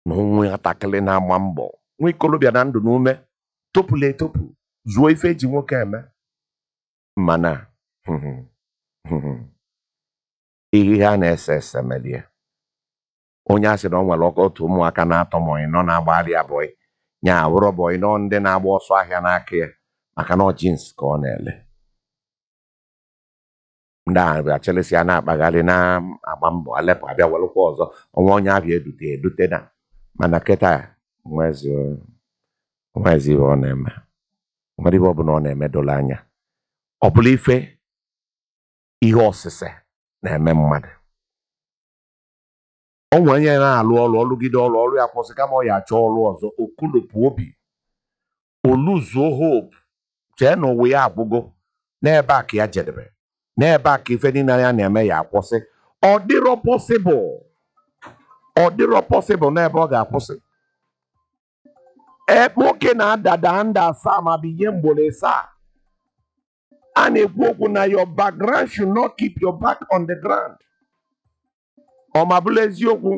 na ụmụ nwatakịrị na-agba mbọ nwa ikolobịa na ndụ na ume topụla etopụ zụọ ife eji nwoke eme mana ihe a na-ese ese melie onye a sị na ọ nwere ọkọ otu ụmụaka na-atọ ma ịnọ na-agbagharị abụọ nya awụrọ bụ ịnọ ndị na-agba ọsọ ahịa n'aka ya maka na ọ jins ka ọ na-ele ndị ahụ bịa chelesi a na-akpagharị na-agba mbọ alepụ abịa welụkwa ọzọ ọnwa onye abịa edute edute na mana kịta nwezi nwezi ihe ọ na-eme nwere ihe ọbụla ọ na-eme doro anya ọ bụla ife ihe ọsịse na-eme mmadụ ọ nwere onye na-alụ ọrụ ọlụgide ọrụ ọrụ ya kwụsị kama ọ ya achọ ọrụ ọzọ okulopụ obi oluzuo hope chee na ụwa ya agwụgo n'ebe a ka ya jedebe n'ebe a ka ife niile ya na-eme ya akwụsị ọ dịrọ pọsịbụl ọ dịrọ pọsịbụl n'ebe ọ ga-akwụsị ee nwoke na-adada nda asaa ma bụ ihe mgboro asaa a na-ekwu okwu na your background should not keep your back on the ground ọ ma bụrụ eziokwu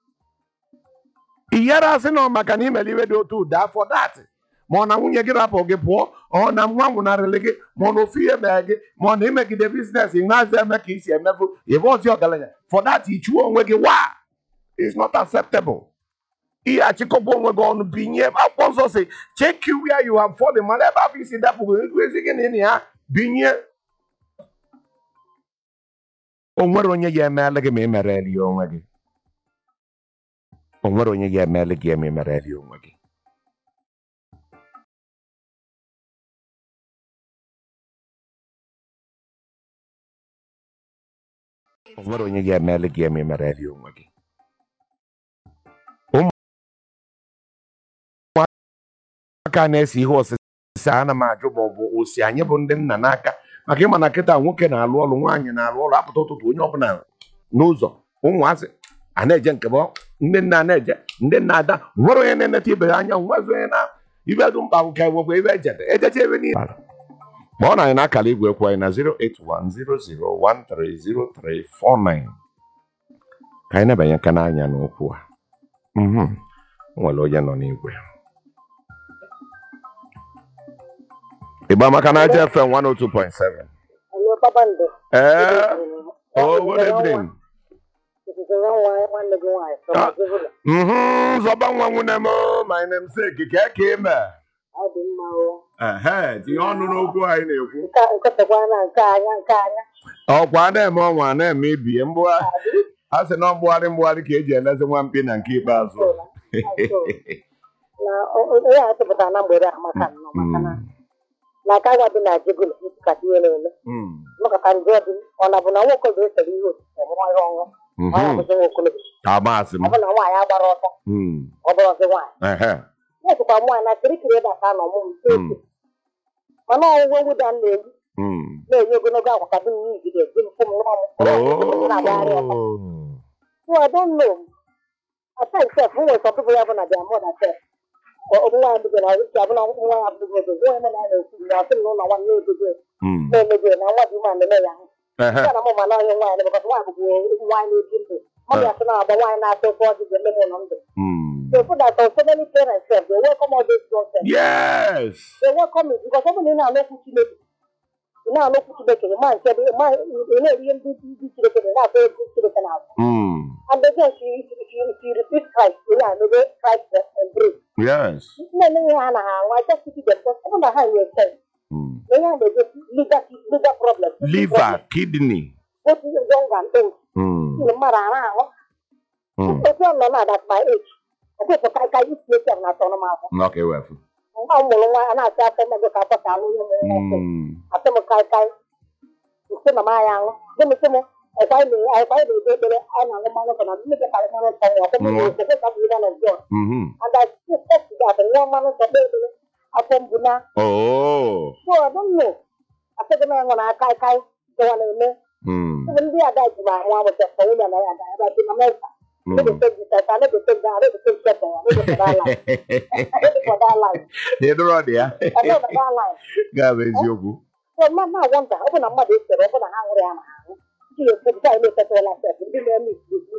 iyere asị na ọ maka na imere iwe dị otu ụda afọ datị ma ọ na nwunye gị rapụ gị pụọ ọ na nwa nwụnarịrị gị ma ọ na ofu ihe mere gị ma ọ na imegide biznes ịnazị eme ka isi emefu ebe ọzi ọgaranya for that ichuo onwe gị wa is not acceptable ihe achịkọba onwe gị ọnụ binye akwụkwọ nsọ si check you where you have fallen mana ebe afọ isi dapụ ezi gị na ịnị ya binye o nwere onye ya emeela gị ma ị mere eli onwe gị o nwere onye ya emeela gị ma ị mere eli onwe gị o nwere onye ya emeela gị ma ị mere eli onwe gị ụmụaka na-ese ihe osise ana m ajụ ma ọ bụ osi anyị bụ ndị nna n'aka maka ịma na kịta nwoke na-alụ ọrụ nwaanyị na-alụ ọrụ apụta ụtụtụ onye ọbụla n'ụzọ ụmụazị a na-eje nke bụ ndị nna na-eje ndị nna ada nwere onye na-eneta ibe ya anya nwezi onye na ibe dị mkpa nke nwekwa ibe ejede ejecha ebe niile kpọọ na anyị n'akara igwe ekwu anyị na 08100130349 ka anyị na-ebanye aka n'anya n'okwu a Mhm. o nwere onye nọ n'igwe ịgba maka na aja fm 102.7 Hello, Babando. ee oh good evening nwanne gị nwaanyị Ah. sọmazịbụla mhm zọba nwa nwunye m my namesake ka ka ime ọ dị mma o ehe tinye ọnụ n'okwu anyị na-ekwu nke nketakwa na nke anya nke anya ọkwa a na-eme ọnwa a na-eme ibie mgbụgha a sị na mgbugharị mgbugharị ka eji elezi nwa mkpi na nke ikpeazụ Sola. na o- o- onye a tụpụtara na mgbede a maka nnọọ maka na na aka agwa dị na jegolo nkata ihe na-eme Mm. nọkọta njọ dị ọ na bụ na nwoke bụ esere ihe osise ọ bụrụ ihe ọṅụ ọ Mhm. na-abụzi nwa okolobịa ka maasị m ọ bụ na nwaanyị agbara ọsọ Mm. ọ bụrụzi nwaanyị ehe na-esikwa nwaanyị na kirikiri ebe a ka a nọ mụmụ Mm. mana ọgwụgwọ mwụda m na-egbu Mm. na-enye ogologo agwa ka dị m n'igide dị m fụ m nwa m Oh. na-agagharị ọsọ So I don't know. At times, self, who was some people have on their mother self. Or nwa ya bigoro ọrụ isi abụla nwa ya bigoro ogo nwa ya na na-ekwu na ọsị na ụlọ nwanne ogogo Mm. na-emego na nwa dị nwa na-eme ya ahụ. ehe Ya na mụ ma na onye nwaanyị na bụkọta nwaanyị bụbu nwaanyị na-ebi ndụ. Mmadụ ya sị na agba nwaanyị na-atọ ụtọ ọjị ga-eme m ụlọ ndụ. Mm. So so that so many parents self, they welcome all those concepts. yes They welcome it because ọ bụ na ị na-anụ okwu Chineke. Ị na-anụ okwu Chineke, ị ma nke bụ ị ma- ị na-eri ihe ndị ndị Chineke na na-atọ egwu Chineke na-azụ. Mm. And again, she, she, she, she repeats Christ. You know, maybe Christ embrace. yes nne nne ha na ha nwa just pity them because ọ bụ na ha nwere sense Mm. na ihe a na-egosi legal legal problem liver kidney both young and old Mm. ndị mmadụ ara ahụ Mm. otu ọ nọ na that my age ọkpụkpọ ka ka isi esi na atọ m afọ Nnọọ ka ewefu. nwa m mụrụ nwa a na-asị afọ mmego ka afọ ka alụ ihe mụrụ nwa ọkụ Mm. asị m kai kai nsị na m anya aṅụ dị m sị m ekwa anyị na- ekwa anyị na-ekpe ekpere anyị na-aṅụ mmanụ nsọ na mmeke karị mmanụ nsọ nwa ọkụ m Nwa. na-ekwe ka bụ ihe na God Mhm. and I still talk to that nwa mmanụ nsọ kpee ekpere afọ mbụ na Oh. So I don't know. I said, "Man, when I kai kai, the one in there, Mm. even the other guy, my one was just phone and I had I think America. I never Mm. take this, I never take that, I never take that, I never for that line. I never for that line. Ị dụrụ dị ya? I never for that line. Ga-abụ eziokwu. So man, now wonder, open a mother is there, open a hanger and a hang. She is put that in the petrol like that, and then me,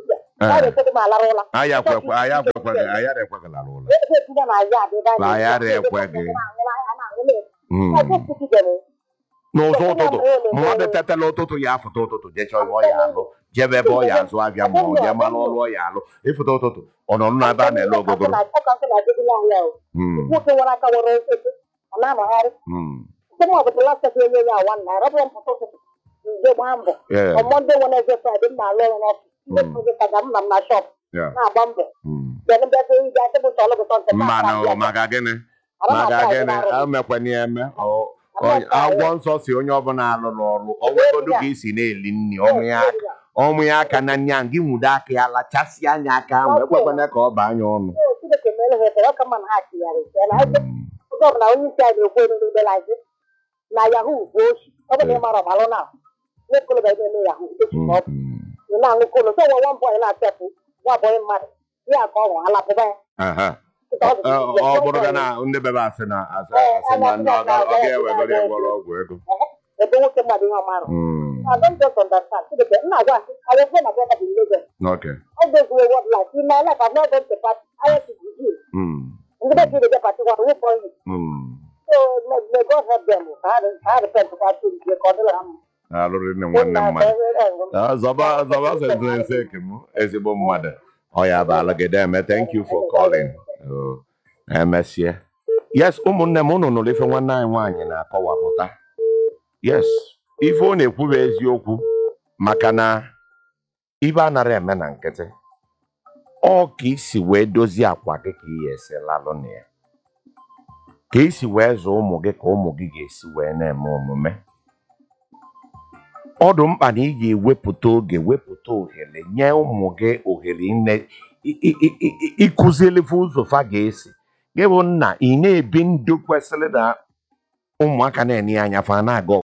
Eh. a ga-ekwedo m alara ụla anyị akwekwe anyị akwekweghị anyị ara ekweghịla ụlọ ebe etinye na azụ adị ebe a Anyị ara na-ekwu, ekweghị. a na-aṅụ a na-aṅụ na-ekwu. Mm. I just put it there. n'ụzọ ụtụtụ mmadụ tetala ụtụtụ ya afụta ụtụtụ jee chọọ ebe ọ ya alụ jebe ebe ọ ya azụ abịa ma ọ jee mara ọrụ ọ ya alụ ịfụta ụtụtụ ọ nọ n'ebe a na-ele ogogoro Ọ ka nkụ na-adịgide anya o. Mm, Nwoke nwere aka nwere osisi, ọ na-anọgharị. mm, Site m ọbụla last time enye ya awa naira, ọ bụrụ mpụta ụtụtụ, nje gbaa mbọ. yeah, Ọ Monday, Wednesday, Friday, m na-alụ ọrụ n'ọfịs. Ndị Mm. nkụzi ka ga m na m na shop yeah, na-agba mbọ. mm. Bịa bịa bịa ije asị m nsọ ọlụgụtọ ntị m mma na na-ata ọ maka gịnị Ara m maka ata gịnị ahụ n'arụ. emekwana ya eme Ọ- Ara m ọ- ata ahụ. agwọ nsọ si onye ọbụla alụrụ ọrụ ọnwegodu ka isi na-eli nri ọmụ ya aka ọmụ ya aka na nya gị nwudo aka ya lachasịa anya aka ahụ ekwekwana ka ọ baa anya ọnụ Ee, Chineke mere ha ebere, ọ ka mma na ha chigharị ise. Na ebe oge ọbụla onye isi anyị na-ekwu elu n'ebe lazi na yahoo bụ ochi ọ bụ na ị mara ọbalụ na nwa okolobịa na-eme yahoo echi Mm, ka ọ bụ mm. ị na-aṅụ kolo so nwa nwa bọyị na-achepụ nwa bọyị mmadụ ya ka ọ nwụ alapụba ya Aha. Kịta ọ bụ Ọ isi ya. ọ bụrụ ga na ndị bebe asị na asị asị na ndị ọ ga- ọ ga-ewegoro ịgwọrọ ọgwụ ego ebe nwoke mmadụ ihe ọmarụ Mm, I don't just understand. Chineke, nna agwa asị, I was born and brought up in Lagos. okay. All those who were life. In my life, I've not gone to party. I went to Brazil. Mm, Ndị be dey party one who born me. mm. So may, may God help them. Ka ha ka ha repent to party nke ka ọ dịrị ha mma. alụrụ nne nwanne mmadụ Ah, zọba zọba sentense eke m ezigbo mmadụ ọ ya bụ alụgide eme thank you for calling Oh, emesịa yes ụmụnne m unu nụrụ ife nwanne anyị nwaanyị na-akọwapụta yes ife ọ na-ekwu bụ eziokwu maka na ibe anara eme na nkịtị ọ ka isi wee dozie akwa gị ka ị esi lalụ na ya ka isi wee zụọ ụmụ gị ka ụmụ gị ga-esi wee na-eme omume ọ dị mkpa na ị ga-ewepụta oge wepụta ohere nye ụmụ gị ohere nne i- i- i- i- ịkụzilife ụzọ fa ga-esi gị bụ nna ị na-ebi ndụ kwesịrị na ụmụaka na-enye ya anya fa na-aga